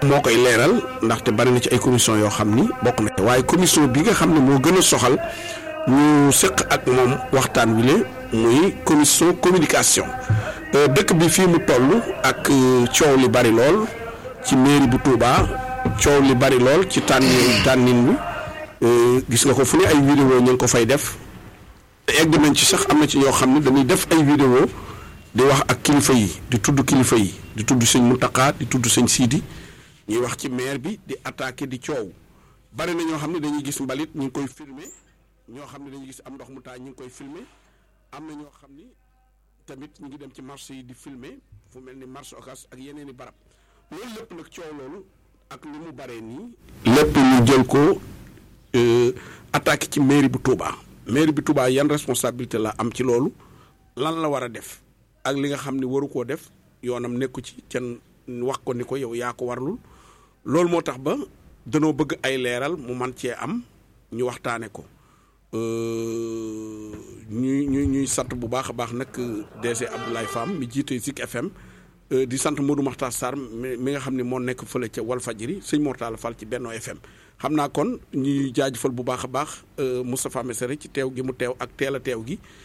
moo koy leeral ndaxte bari na ci ay commission yoo xam ni bokk na waaye commission bi nga xam ne moo gën a soxal ñu sëq ak moom waxtaan wi le muy commission communication dëkk bi fii mu toll ak coow li bari lool ci mairie bu Touba coow li bari lool ci tànnin tànnin wi gis nga ko fu ne ay vidéo ñu ngi ko fay def egg nañ ci sax am na ci ñoo xam ne dañuy def ay vidéo di wax ak kilifa yi di tudd kilifa yi di tudd sëñ Mountakha di tudd sëñ Sidi ñuy wax ci maire bi di attaqué di coow bari na ñoo xam ne dañuy gis mbalit ñu ngi koy filmer ñoo xam ne dañuy gis am ndox mu taa ñu ngi koy filmer am na ñoo xam ni tamit ñu ngi dem ci marché yi di filmer fu mel ni marché Ocass ak yeneen i barab loolu lépp nag coow loolu ak ni mu baree nii. lépp ñu jël ko attaqué ci mairie bu Touba mairie bu Touba yan responsabilité la am ci loolu lan la war a def ak li nga xam ni waru koo def yoonam nekku ci can wax ko ni ko yow yaa ko warlul loolu moo tax ba danoo bëgg ay leeral mu man cee am ñu waxtaane ko ñuy ñuy ñuy sant bu baax a baax nag DG Abdoulaye Fam mi jiite Zik FM di sant Modou Makhtar Sarr mi nga xam ne moo nekk fële ca Walfadjri sëñ Mortala Fall ci Benno FM xam naa kon ñuy jaajëfal bu baax a baax Moustapha Messere ci teew gi mu teew ak teel a teew gi